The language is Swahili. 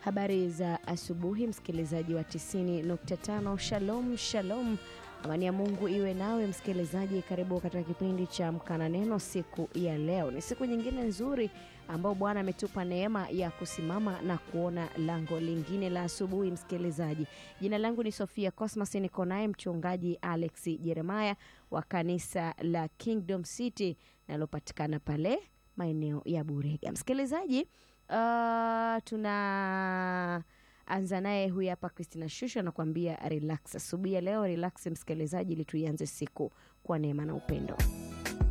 Habari za asubuhi, msikilizaji wa 90.5. Shalom shalom, amani ya Mungu iwe nawe msikilizaji. Karibu katika kipindi cha Amka na Neno. Siku ya leo ni siku nyingine nzuri ambao Bwana ametupa neema ya kusimama na kuona lango lingine la asubuhi. Msikilizaji, jina langu ni Sofia Cosmas, niko naye mchungaji Alex Jeremiah wa kanisa la Kingdom City nalopatikana pale maeneo ya Burega. Msikilizaji, Uh, tuna anza naye huyu hapa Christina Shusho anakuambia relax. Asubuhi ya leo relax msikilizaji, ili tuianze siku kwa neema na upendo.